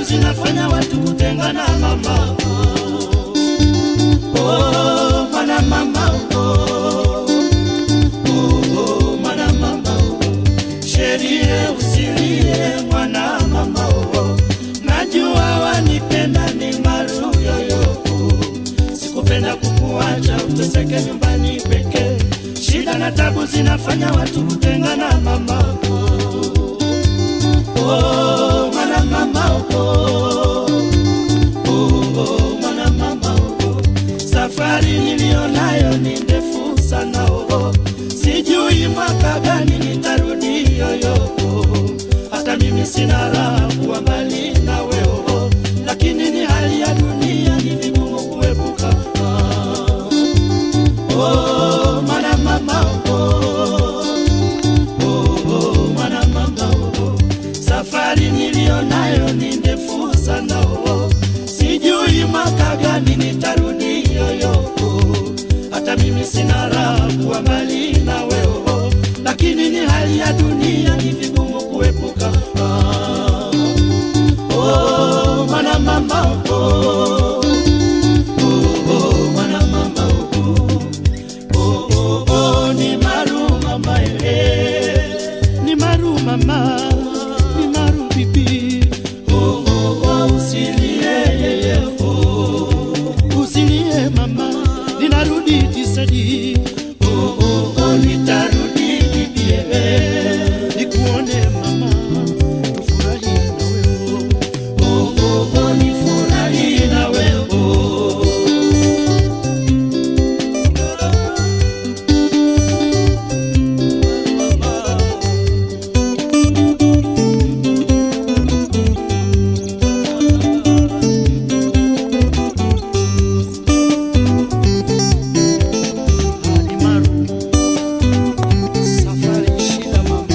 zinafanya watu kutengana mama oh, mwana mama oh, oh, mwana mama oh. sherie usilie mwana mama oh, najua wanipenda ni maru yoyo sikupenda kukuacha uteseke nyumbani pekee shida na tabu zinafanya watu kutengana mama oh, mwana mama oh, oh, oh, mwana mama oh. safari nilionayo ni ndefu sana oh. sijui mwaka gani nitarudi yoyo oh. hata mimi sina raha kuwa mbali nawe oh. lakini ni hali ya dunia ni vigumu kuepuka ah. oh, mwana mama oh. Oh, oh, mwana mama oh. safari nilionayo ni ndefu sana oh. sijui mwaka gani nitarudi yoyo oh. hata mimi sina raha kuwa mbali nawe oh. lakini ni hali ya dunia ni vigumu kuepuka ah. oh, mwana mama oh. Oh, oh, mwana mama oh. Oh, oh, oh, ni maru mama eh. Ni maru mama, ni maru bibi. Oh, oh, oh, usilie yeye, oh. Usilie mama, ninarudi tisadi. Oh, oh, oh, nitarudi bibi eh. Nikuone mama, tufurahi na wewe. Oh, oh, oh, nifurahi na wewe. Halimaru, safari shida mama.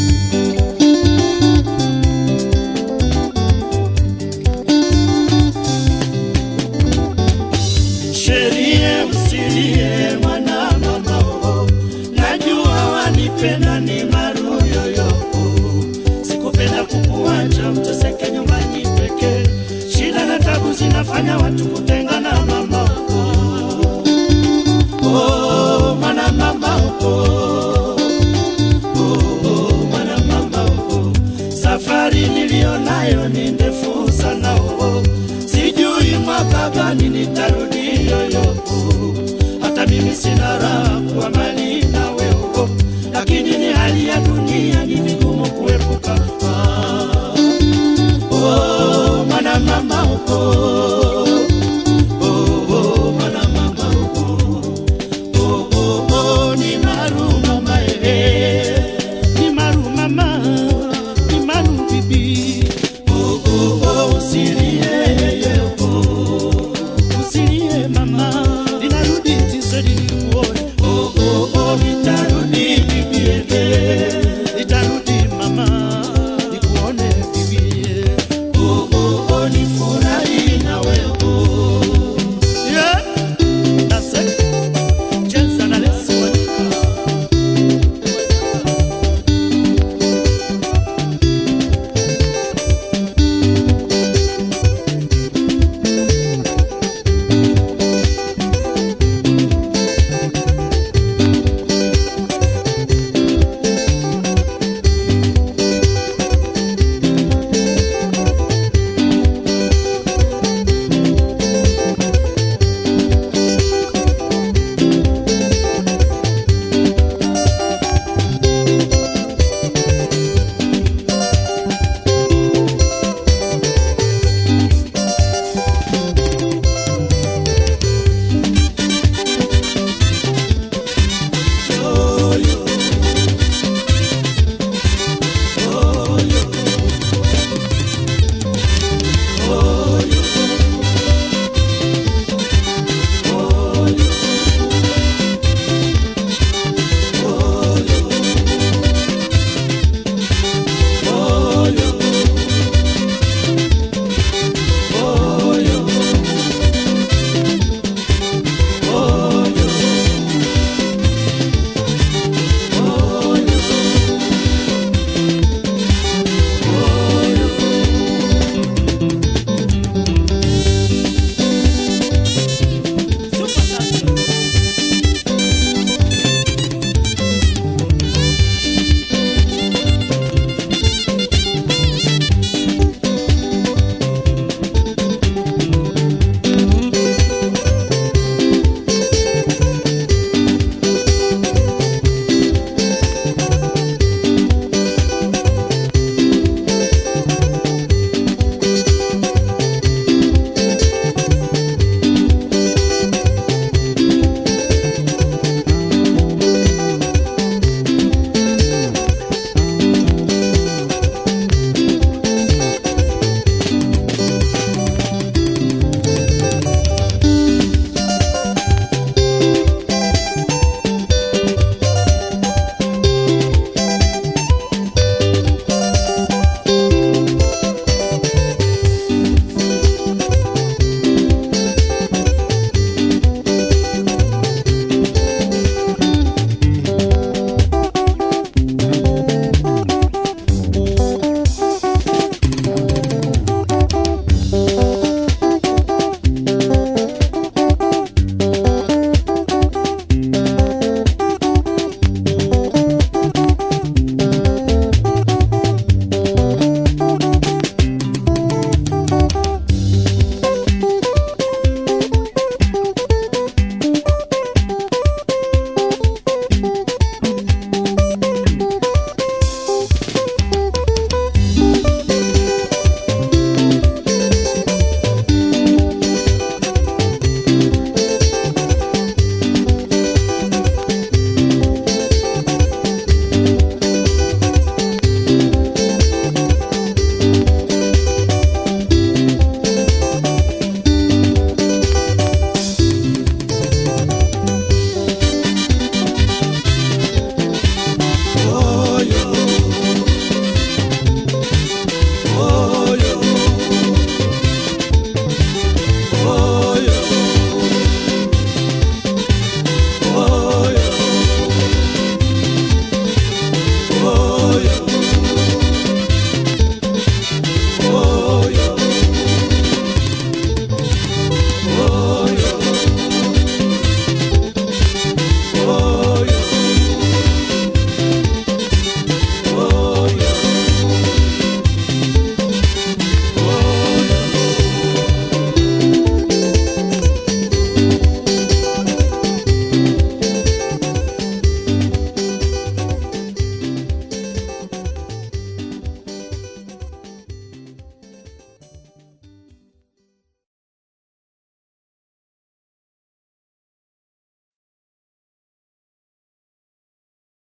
sherie usilie mwana mama oh. najua wanipenda ni maru yoyo oh. sikupenda kukuacha mteseke nyumbani pekee shida na tabu zinafanya watu kutengana mama oh. Oh, mwana mama oh. Oh, oh, mwana mama oh. safari nilionayo ni ndefu sana oh.